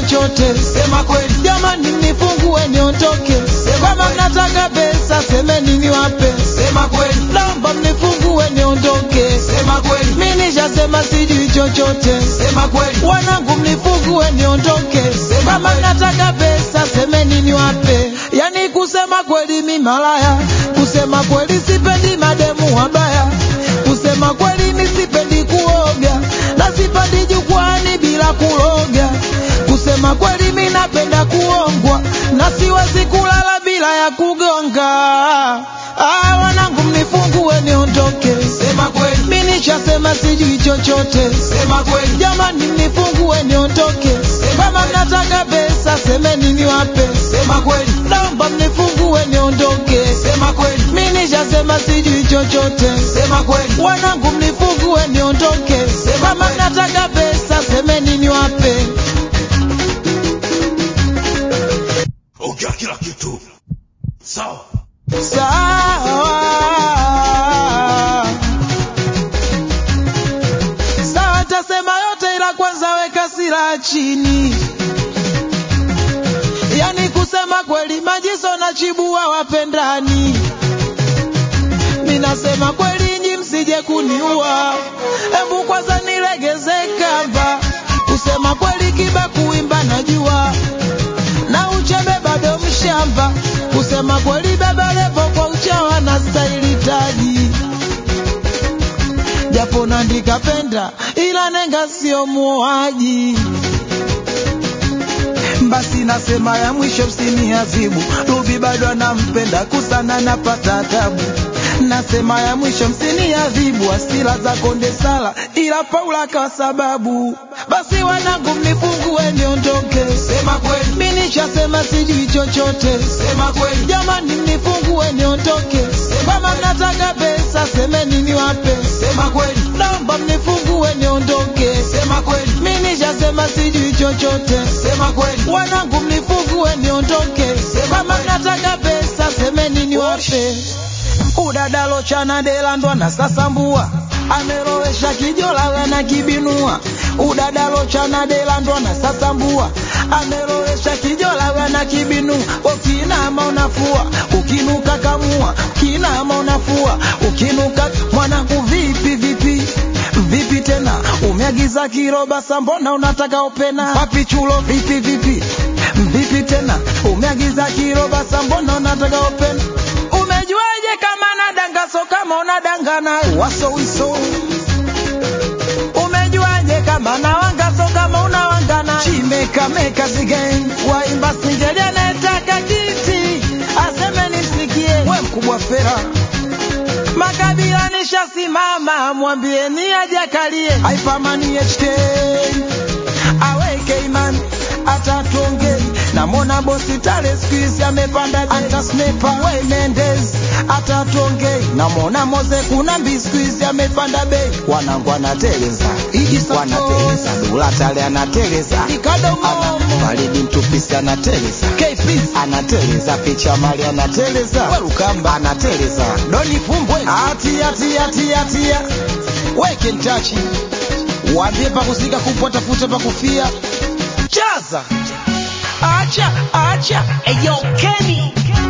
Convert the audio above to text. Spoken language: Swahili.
chochote. Sema kweli. Jamani, mnifungue niondoke. Kama mnataka pesa, semeni niwape. Sema kweli. Naomba mnifungue niondoke. Sema kweli. Mimi nishasema sijui chochote. Sema kweli. Wanangu mnifungue niondoke. Sema Kama kweli. mnataka pesa, semeni niwape. Yani kusema kweli mi malaya, kusema kweli sipendi mademu wabaya, kusema kweli mi sipendi kuoga na sipendi jukwani bila kuloga. Kusema kweli mi napenda kuongwa na siwezi kulala bila ya kugonga. Ah, wanangu mnifungue niondoke. Sema kweli. Mi nishasema sijui chochote. Sema kweli. Jamani mnifungue niondoke. Kama mnataka pesa semeni niwape. Sema kweli. Naomba mnifungue niondoke. Sema kweli. Mi nishasema sijui chochote. Sema kweli. Wanangu mnifungue niondoke. Kama mnataka pesa semeni niwape. Ongea kila kitu. Sawa. Sawa. Sawa, tasema yote ila kwanza weka silaha chini. Yani kusema kweli majiso na chibua wapendani. Minasema kweli nyi msije kuniua. Hebu kwanza nilegeze kamba. Kusema kweli kiba kuimba najua na uchebe bado mshamba. Kusema kweli baba levo kwa uchawa na staili taji, japo nandika penda ila nenga sio muaji. Basi nasema ya mwisho msiniadhibu, Ruby bado anampenda kusana napata tabu. Nasema ya mwisho msiniadhibu, asila za konde sala ila Paula kwa sababu. Basi wanangu mnifungue niondoke, Sema kweli. mimi nishasema sijui chochote. Sema kweli. Jamani mnifungue niondoke. Kama mnataka pesa semeni niwape. Sema kweli. Naomba mnifungue niondoke. Sema kweli. Mimi nishasema sijui chochote. Sema kweli. Wanangu mnifungue niondoke. Kama mnataka pesa semeni niwape. Udadalo chana delandwa na sasambua amerowesha kijola na kibinua udadalo chana delandwa na sasambua amerowesha kijola na kibinua ukinama unafua ukinuka kamua ukinama unafua ukinuka mwanangu vipi vipi vipi tena umeagiza kiroba sambona unataka opena wapi chulo vipi vipi vipi tena umeagiza kiroba sambona unataka opena umejuaje kama nadanga so kama unadangana waso wiso umejuaje kama nawanga so kama unawangana chimeka meka zigen waimba singeli anayetaka kiti aseme nimsikie we mkubwa fera makabila nishasimama mwambieni ajakalie haipamani HK aweke imani atatuongei namwona bosi tale skuizi amepanda anta snepa we Mendes atatuongei namwona moze kuna mbi skuizi amepanda bei wanangu anateleza wanateleza dula tale anateleza ana baridi mtupisi anateleza anateleza picha mali anateleza werukamba anateleza doni fumbwe atia tia tia tia weke ntachi waambie pakusika kupwa tafuta pakufia chaza acha acha Eyo Kenny